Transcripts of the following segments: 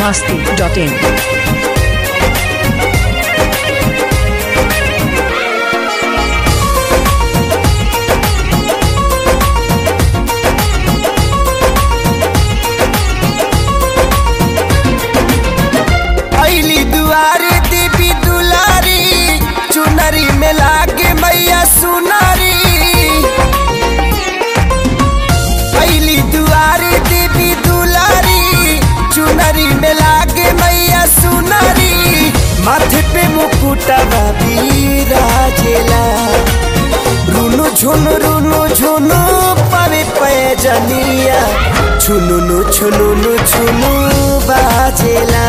masti.in. अली दुआरे देवी दुलारी चुनरी में लागे मैया सुनारी अली दुआरे देवी दुलारी चुनरी में लागे मैया सुनारी माथे पे मुकुटा राजेला रुनु झुनु रुनु झुनु पावे पैजनिया छुनुनु छुनुनु छुनु बाजेला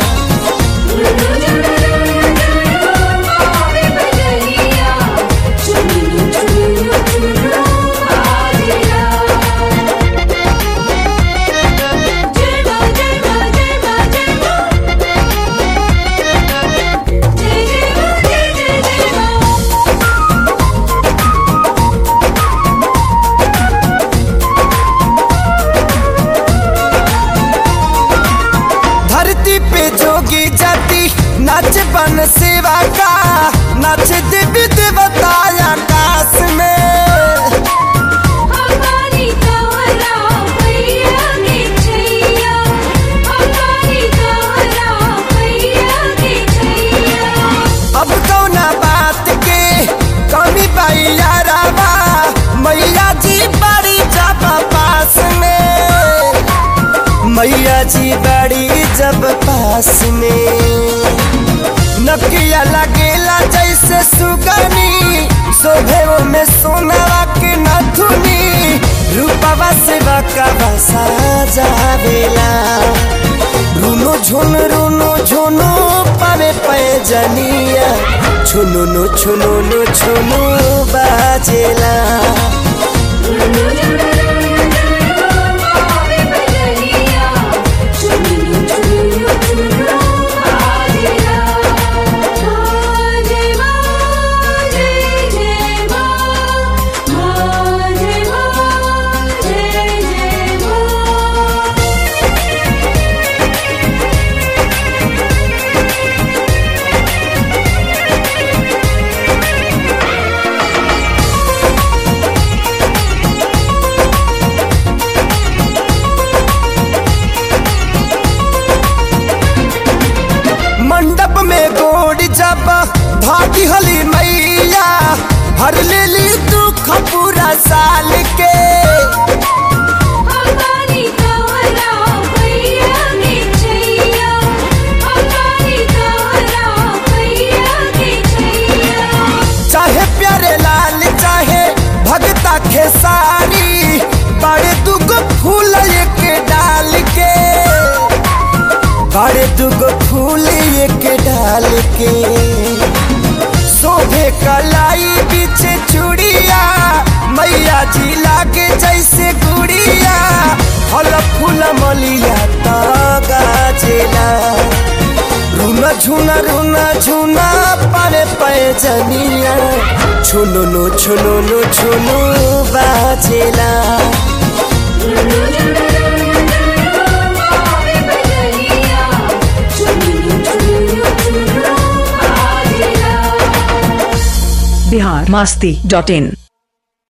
धरती पे जोगी जाति नाच बन सेवा का नाच देवी देवता आकाश में अब कौना बात के कमी बाई यारावा मैया जी बड़ी जब पास में मैया जी बड़ी जब पास में नकिया लगेला जैसे सुगनी शोभे में सोनावा के नथुनी रूपवा से बकवा साजावेला रुनो झुन रुनो झुनो पावे पैजनिया छुनुनु छुनुनु छुनु बाजेला मंडप में गोड़ जब भागी हली मैया हर लेली दुख पूरा साल के चाहे प्यारे लाल चाहे भगता खेसारी बड़े दुगो फूल एक डाल के बड़े दुगो फूल एक डाल के शोभे कलाई पीछे चूड़िया मैया जी लागे जैसे गुड़िया फल फूल मलिया तो गाजेला रुना झुना रुना झुना पारे पैजनिया छुनुनु छुनुनु छुनु बाजेला Bihar masti.in.